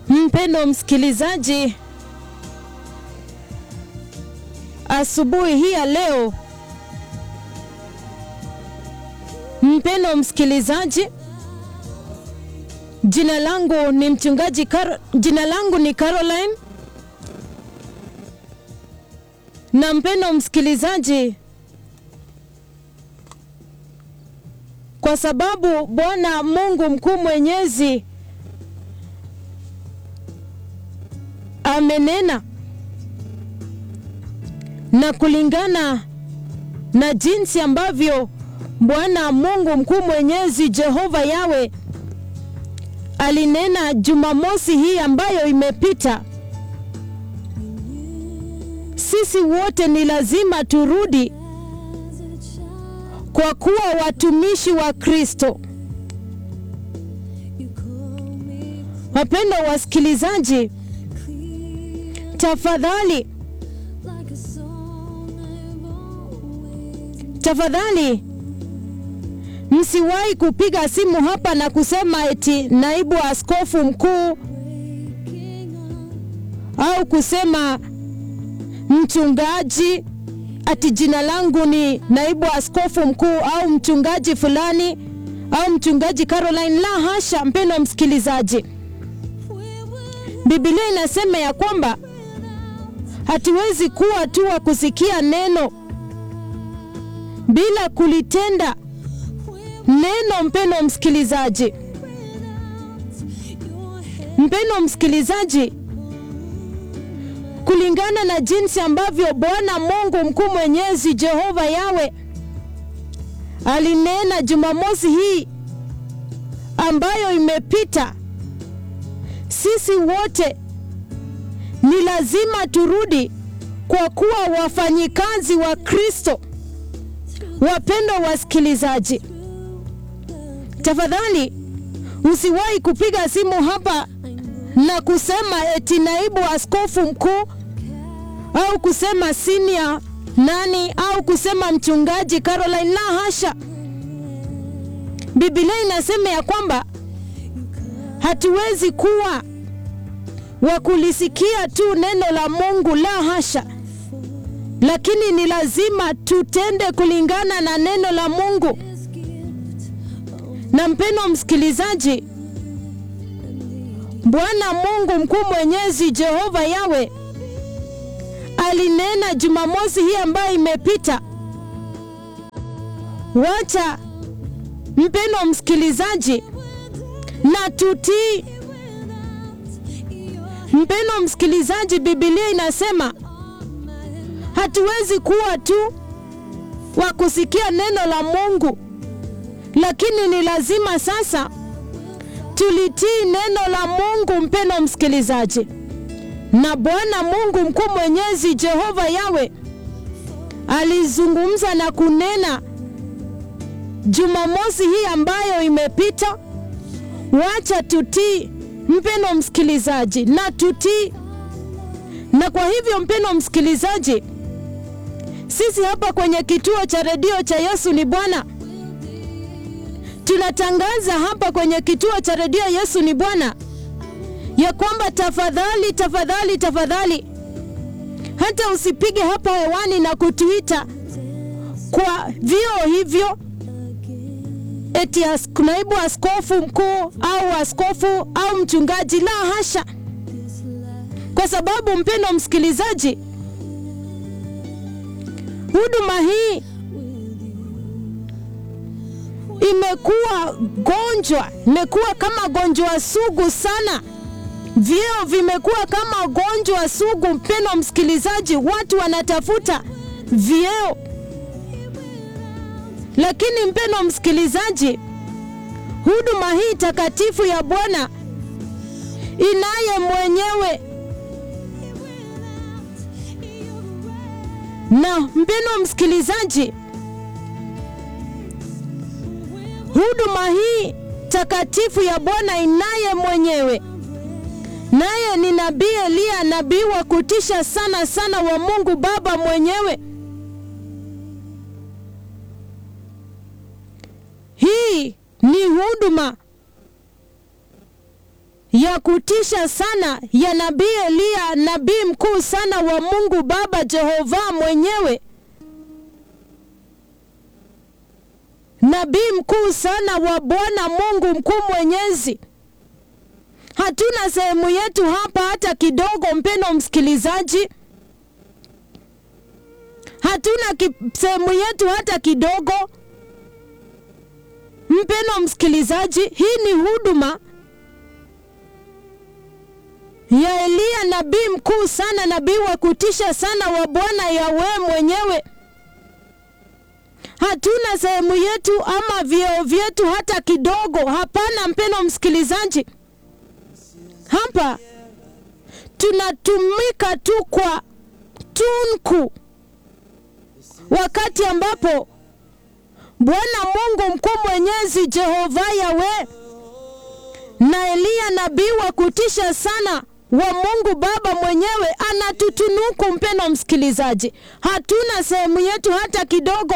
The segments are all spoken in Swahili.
Mpendo msikilizaji, asubuhi hii ya leo, mpendo msikilizaji, jina langu ni mchungaji Karo, jina langu ni Caroline, na mpendo msikilizaji, kwa sababu Bwana Mungu mkuu mwenyezi amenena na kulingana na jinsi ambavyo Bwana Mungu mkuu mwenyezi Jehova Yawe alinena Jumamosi hii ambayo imepita, sisi wote ni lazima turudi kwa kuwa watumishi wa Kristo. Wapendwa wasikilizaji, tafadhali tafadhali msiwahi kupiga simu hapa na kusema eti naibu askofu mkuu au kusema mchungaji, ati jina langu ni naibu askofu mkuu au mchungaji fulani au mchungaji Caroline. La hasha, mpendwa msikilizaji, Biblia inasema ya kwamba hatuwezi kuwa tu wa kusikia neno bila kulitenda neno. Mpendwa msikilizaji, mpendwa msikilizaji, kulingana na jinsi ambavyo Bwana Mungu mkuu mwenyezi Jehova Yawe alinena Jumamosi hii ambayo imepita, sisi wote ni lazima turudi kwa kuwa wafanyikazi wa Kristo. Wapendwa wasikilizaji, tafadhali usiwahi kupiga simu hapa na kusema eti naibu askofu mkuu au kusema senior nani au kusema mchungaji Caroline. La hasha, Biblia inasema ya kwamba hatuwezi kuwa wa kulisikia tu neno la Mungu. La hasha, lakini ni lazima tutende kulingana na neno la Mungu. Na mpendwa msikilizaji, Bwana Mungu mkuu mwenyezi Jehova Yawe alinena Jumamosi hii ambayo imepita. Wacha mpendwa msikilizaji, na tutii. Mpendwa msikilizaji, Biblia inasema hatuwezi kuwa tu wa kusikia neno la Mungu, lakini ni lazima sasa tulitii neno la Mungu. Mpendwa msikilizaji, na Bwana Mungu mkuu mwenyezi Jehova Yawe alizungumza na kunena Jumamosi hii ambayo imepita. Wacha tutii mpendwa msikilizaji, na tutii. Na kwa hivyo mpendwa msikilizaji, sisi hapa kwenye kituo cha redio cha Yesu ni Bwana tunatangaza hapa kwenye kituo cha redio Yesu ni Bwana ya kwamba tafadhali, tafadhali, tafadhali, hata usipige hapa hewani na kutuita kwa vio hivyo eti as, naibu askofu mkuu au askofu au mchungaji. La hasha, kwa sababu mpendwa msikilizaji, huduma hii imekuwa gonjwa, imekuwa kama gonjwa sugu sana. Vyeo vimekuwa kama gonjwa sugu, mpendwa msikilizaji, watu wanatafuta vyeo, lakini mpendwa msikilizaji, huduma hii takatifu ya Bwana inaye mwenyewe na mpendwa msikilizaji huduma hii takatifu ya Bwana inaye mwenyewe, naye ni nabii Eliya, nabii wa kutisha sana sana wa Mungu Baba mwenyewe. Hii ni huduma ya kutisha sana ya nabii Eliya, nabii mkuu sana wa Mungu Baba Jehova mwenyewe, nabii mkuu sana wa Bwana Mungu mkuu mwenyezi. Hatuna sehemu yetu hapa hata kidogo, mpeno msikilizaji, hatuna ki, sehemu yetu hata kidogo, mpeno msikilizaji. Hii ni huduma ya Eliya nabii mkuu sana, nabii wa kutisha sana wa Bwana Yawe mwenyewe. Hatuna sehemu yetu ama vyeo vyetu hata kidogo, hapana mpeno msikilizaji. Hapa tunatumika tu kwa tunku, wakati ambapo Bwana Mungu mkuu mwenyezi Jehova Yawe na Eliya nabii wa kutisha sana wa Mungu Baba mwenyewe anatutunuku. Mpendo msikilizaji, hatuna sehemu yetu hata kidogo.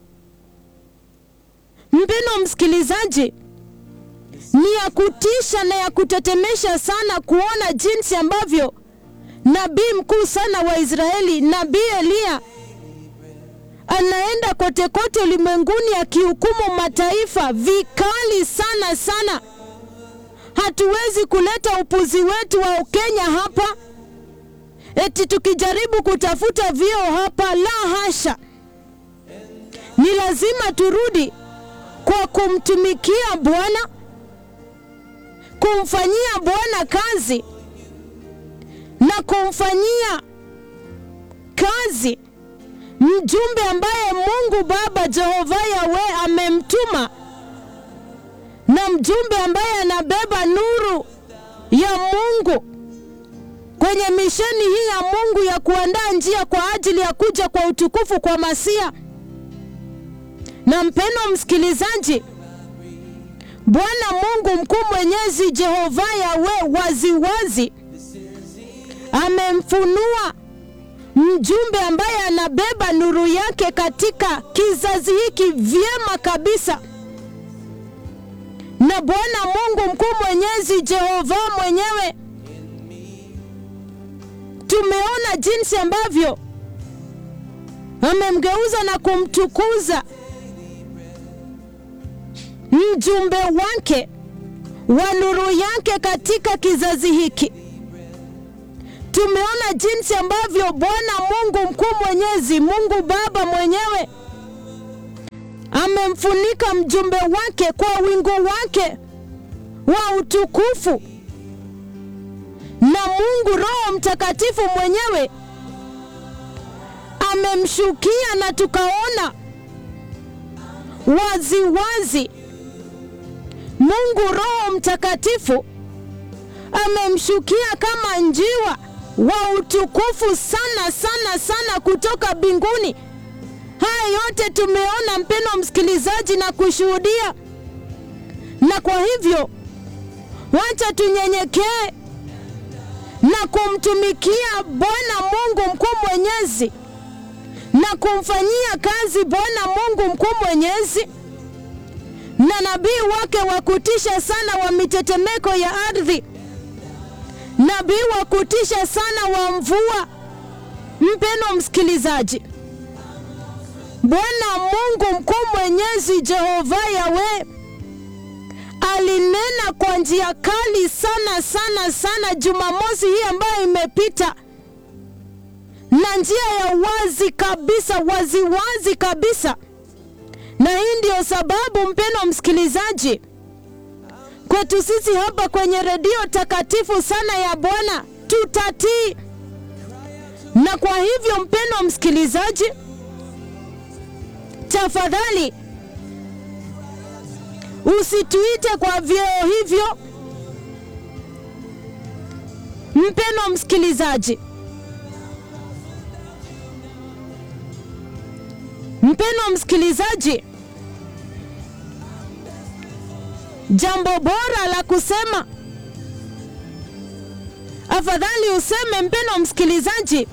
Mpendo msikilizaji, ni ya kutisha na ya kutetemesha sana kuona jinsi ambavyo nabii mkuu sana wa Israeli nabii Eliya anaenda kote kote ulimwenguni akihukumu mataifa vikali sana sana. Hatuwezi kuleta upuzi wetu wa Ukenya hapa eti tukijaribu kutafuta vyeo hapa, la hasha. Ni lazima turudi kwa kumtumikia Bwana, kumfanyia Bwana kazi na kumfanyia kazi mjumbe ambaye Mungu Baba Jehova Yawe amemtuma na mjumbe ambaye anabeba nuru ya Mungu kwenye misheni hii ya Mungu ya kuandaa njia kwa ajili ya kuja kwa utukufu kwa Masia. Na mpendo msikilizaji, Bwana Mungu mkuu mwenyezi Jehova Yawe waziwazi amemfunua mjumbe ambaye anabeba nuru yake katika kizazi hiki vyema kabisa na Bwana Mungu mkuu mwenyezi Jehova mwenyewe, tumeona jinsi ambavyo amemgeuza na kumtukuza mjumbe wake wa nuru yake katika kizazi hiki. Tumeona jinsi ambavyo Bwana Mungu mkuu mwenyezi, Mungu Baba mwenyewe amemfunika mjumbe wake kwa wingu wake wa utukufu, na Mungu Roho Mtakatifu mwenyewe amemshukia, na tukaona wazi wazi Mungu Roho Mtakatifu amemshukia kama njiwa wa utukufu sana sana sana kutoka mbinguni. Haya yote tumeona, mpendo msikilizaji, na kushuhudia. Na kwa hivyo wacha tunyenyekee na kumtumikia Bwana Mungu mkuu mwenyezi na kumfanyia kazi Bwana Mungu mkuu mwenyezi na nabii wake wa kutisha sana wa mitetemeko ya ardhi, nabii wa kutisha sana wa mvua. Mpendo msikilizaji, Bwana Mungu mkuu mwenyezi Jehova Yawe alinena kwa njia kali sana sana sana Jumamosi hii ambayo imepita, na njia ya wazi kabisa, wazi wazi kabisa. Na hii ndiyo sababu mpendo msikilizaji, kwetu sisi hapa kwenye redio takatifu sana ya Bwana tutatii. Na kwa hivyo mpendo msikilizaji tafadhali usituite kwa vyeo hivyo. Mpendo msikilizaji, mpendo msikilizaji, jambo bora la kusema, afadhali useme, mpendo msikilizaji,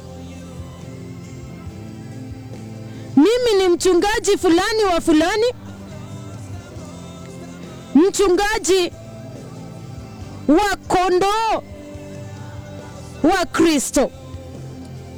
mimi ni mchungaji fulani wa fulani, mchungaji wa kondoo wa Kristo.